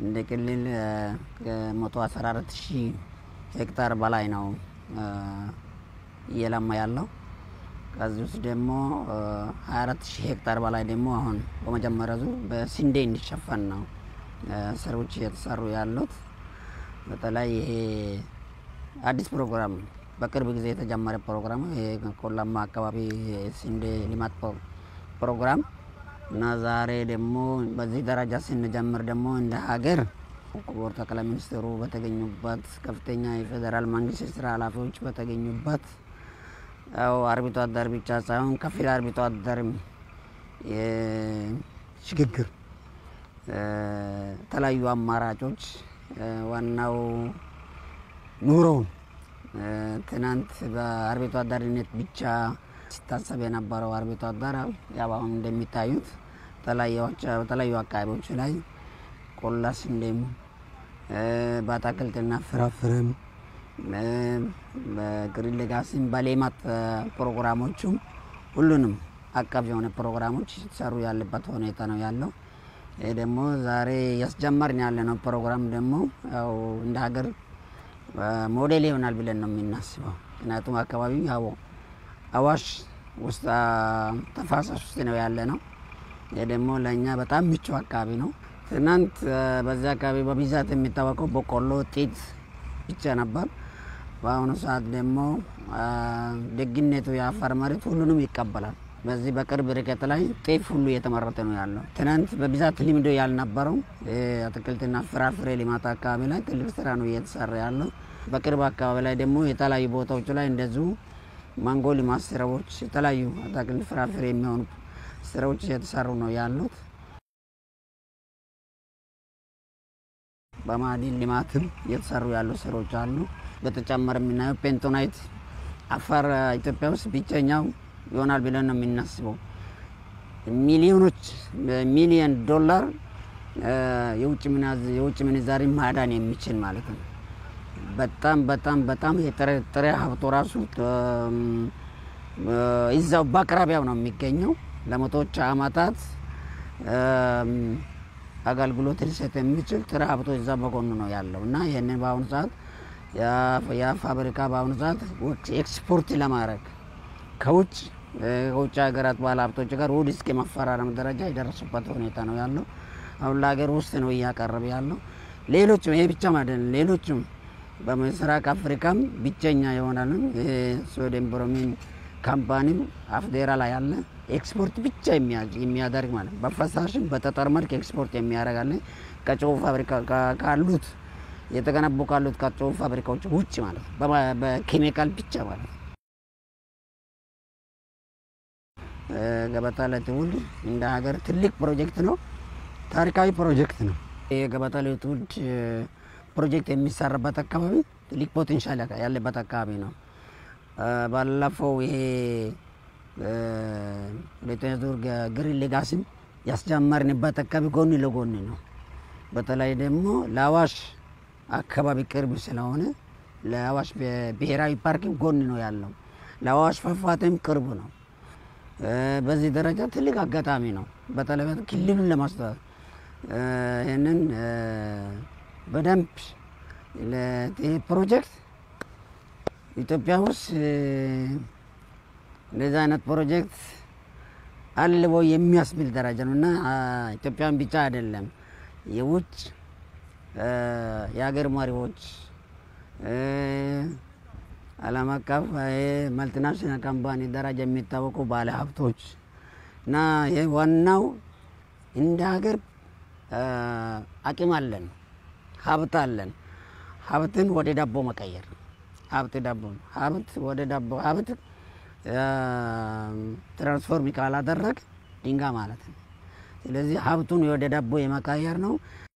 እንደ ክልል ከመቶ አስራ አራት ሺህ ሄክታር በላይ ነው እየለማ ያለው። ከዚህ ውስጥ ደግሞ 24 ሺህ ሄክታር በላይ ደግሞ አሁን በመጀመሪያ ዙር በስንዴ እንዲሸፈን ነው ስራዎች እየተሰሩ ያሉት። በተለይ ይሄ አዲስ ፕሮግራም በቅርብ ጊዜ የተጀመረ ፕሮግራም ይሄ ቆላማ አካባቢ ስንዴ ልማት ፕሮግራም እና ዛሬ ደግሞ በዚህ ደረጃ ስንጀምር ደግሞ እንደ ሀገር ክቡር ጠቅላይ ሚኒስትሩ በተገኙበት ከፍተኛ የፌዴራል መንግስት የስራ ኃላፊዎች በተገኙበት ያው አርብቶ አደር ብቻ ሳይሆን ከፊል አርብቶ አደርም ሽግግር የተለያዩ አማራጮች ዋናው ኑሮውን ትናንት በአርብቶ አደርነት ብቻ ሲታሰብ የነበረው አርብቶ አደር ያው አሁን እንደሚታዩት በተለያዩ አካባቢዎች ላይ ቆላ ስንዴም በአትክልትና ፍራፍሬም በግሪን ሌጋሲም በሌማት ፕሮግራሞቹም ሁሉንም አቀፍ የሆነ ፕሮግራሞች ሲሰሩ ያለበት ሁኔታ ነው ያለው። ይህ ደግሞ ዛሬ ያስጀመርን ያለ ነው ፕሮግራም ደግሞ ያው እንደ ሀገር ሞዴል ይሆናል ብለን ነው የምናስበው። ምክንያቱም አካባቢው ያው አዋሽ ውስጥ ተፋሰስ ውስጥ ነው ያለ ነው። ይህ ደግሞ ለእኛ በጣም ምቹ አካባቢ ነው። ትናንት በዚህ አካባቢ በብዛት የሚታወቀው በቆሎ፣ ጤት ብቻ ነበር። በአሁኑ ሰዓት ደግሞ ደግነቱ የአፋር መሬት ሁሉንም ይቀበላል። በዚህ በቅርብ ርቀት ላይ ጤፍ ሁሉ እየተመረተ ነው ያለው። ትናንት በብዛት ልምዶ ያልነበረው አትክልትና ፍራፍሬ ልማት አካባቢ ላይ ትልቅ ስራ ነው እየተሰራ ያለው። በቅርብ አካባቢ ላይ ደግሞ የተለያዩ ቦታዎች ላይ እንደዚሁ ማንጎ ልማት ስራዎች፣ የተለያዩ አትክልት ፍራፍሬ የሚሆኑ ስራዎች እየተሰሩ ነው ያሉት። በማዕድን ልማትም እየተሰሩ ያሉ ስራዎች አሉ። በተጨማሪ የምናየው ፔንቶናይት አፋር ኢትዮጵያ ውስጥ ብቸኛው ይሆናል ብለን ነው የምናስበው። ሚሊዮኖች ሚሊዮን ዶላር የውጭ ምንዛሪ ማዳን የሚችል ማለት ነው። በጣም በጣም በጣም የጥሬ ሀብቶ ራሱ እዛው በአቅራቢያው ነው የሚገኘው። ለመቶዎች አመታት አገልግሎት ሊሰጥ የሚችል ጥሬ ሀብቶ እዛ በጎኑ ነው ያለው እና ይህንን በአሁኑ ሰዓት ያ ፋብሪካ በአሁኑ ሰዓት ኤክስፖርት ለማድረግ ከውጭ ከውጭ ሀገራት ባለ ሀብቶች ጋር ውል እስከ መፈራረም ደረጃ የደረሱበት ሁኔታ ነው ያለው። አሁን ለሀገር ውስጥ ነው እያቀረበ ያለው። ሌሎችም ይሄ ብቻ አይደለም፣ ሌሎችም በምስራቅ አፍሪካም ብቸኛ የሆናል ሶዲየም ብሮሚን ካምፓኒም አፍዴራ ላይ ያለ ኤክስፖርት ብቻ የሚያደርግ ማለት በፈሳሽም በጠጠር መልክ ኤክስፖርት የሚያደርግ አለ ከጨው ፋብሪካ ካሉት የተገነቡ ካሉት ከጨው ፋብሪካዎች ውጭ ማለት ነው። በኬሚካል ብቻ ማለት ነው። ገበታ ለትውልድ እንደ ሀገር ትልቅ ፕሮጀክት ነው። ታሪካዊ ፕሮጀክት ነው። የገበታ ለትውልድ ፕሮጀክት የሚሰራበት አካባቢ ትልቅ ፖቴንሻል ያለበት አካባቢ ነው። ባለፈው ይሄ ሁለተኛ ዙር ግሪን ሌጋሲም ያስጀመርንበት አካባቢ ጎን ለጎን ነው። በተለይ ደግሞ ለአዋሽ አካባቢ ቅርብ ስለሆነ ለአዋሽ ብሔራዊ ፓርክም ጎን ነው ያለው። ለአዋሽ ፏፏቴም ቅርብ ነው። በዚህ ደረጃ ትልቅ አጋጣሚ ነው። በተለይ ክልሉን ለማስተዋወቅ ይህንን በደንብ ይህ ፕሮጀክት ኢትዮጵያ ውስጥ እንደዚህ አይነት ፕሮጀክት አለ ወይ የሚያስብል ደረጃ ነው እና ኢትዮጵያን ብቻ አይደለም የውጭ የሀገር መሪዎች ዓለም አቀፍ መልቲናሽናል ካምፓኒ ደረጃ የሚታወቁ ባለ ሀብቶች እና ይህ ዋናው እንደ ሀገር አቅም አለን፣ ሀብት አለን። ሀብትን ወደ ዳቦ መቀየር ሀብት ዳቦ ሀብት ወደ ዳቦ ሀብት ትራንስፎርም ካላደረግ ድንጋይ ማለት ነው። ስለዚህ ሀብቱን ወደ ዳቦ የመቀየር ነው።